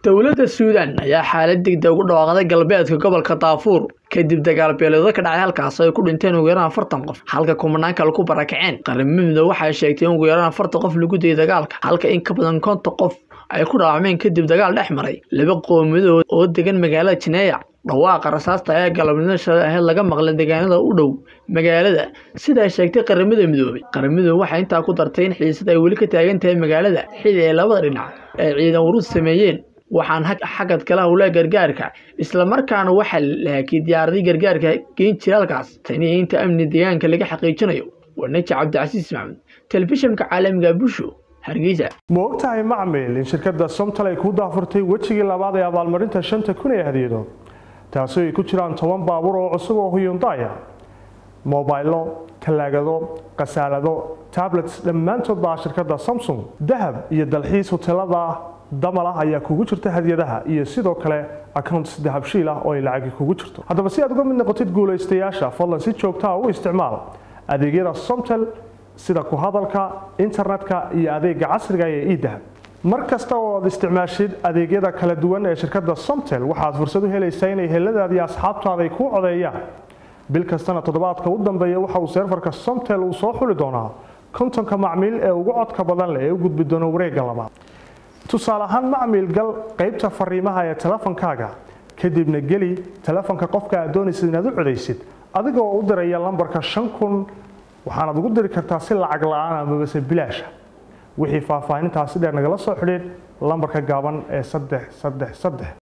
dowladda suudaan ayaa xaalad degdeg ugu dhawaaqday galbeedka gobolka daafuur kadib dagaal beeleedo ka dhacay halkaas ay ku dhinteen ugu yaraan afartan qof halka kumanaan kale ku barakaceen qaramada waxay sheegtay in ugu yaraan afartan qof lagu dayay dagaalka halka in ka badan konton qof ay ku dhaawacmeen kadib dagaal dhex maray laba qowmiyadood oo degan magaalada jineeya dhawaaqa rasaasta ayaa galabnimo shalay ahayd laga maqlay deegaanada u dhow magaalada sida ay sheegtay qaramada midoobay qaramadu waxay intaa ku dartay in xiisad ay weli ka taagan tahay magaalada xili ay labada dhinac ay ciidan urus sameeyeen waxaan xagad kala howlaa gargaarka islamarkaana waxaa laakiyay diyaaradii gargaarka geyn jira halkaas tani inta amni deegaanka laga xaqiijinayo waa naji cabdicasiis maxmud telefishinka caalamiga busho hargeysa ma ogtahay macmil in shirkadda somtal ay ku daafurtay wejigii labaad ee abaalmarinta shanta kun ee hadiyadood taasi ay ku jiraan toban baabuur oo cusub oo huyundaya mobaylo talaagado khasaalado tablets dhammaantood baa shirkadda samsung dahab iyo dalxiis hotelada damal ah ayaa kugu jirta hadiyadaha iyo sidoo kale accounts dahabshiil ah oo ay lacagi kugu jirto haddaba si aad uga mid noqotid guulaystayaasha fadlan si joogtaa u isticmaal adeegyada somtel sida ku hadalka internetka iyo adeega casriga ee idahab mar kasta oo aad isticmaashid adeegyada kala duwan ee shirkadda somtel waxaad fursad u helaysaa inay heladaadi asxaabtaada ay kuu codeeyaan bil kastana toddobaadka u dambeeya waxa uu seerfarka somtel uu soo xuli doonaa kontonka macmiil ee ugu codka badan leh ee u gudbi doona wareegga labaad tusaale ahaan macmiil gal qaybta fariimaha ee telefonkaaga kadibna geli telefonka qofka aad doonaysid inaad u codaysid adigoo u diraya lambarka shan kun waxaanaad ugu diri kartaa si lacag la-aan amabase bilaasha wixii faahfaahintaasi dheer nagala soo xidhiid lambarka gaaban ee saddex saddex saddex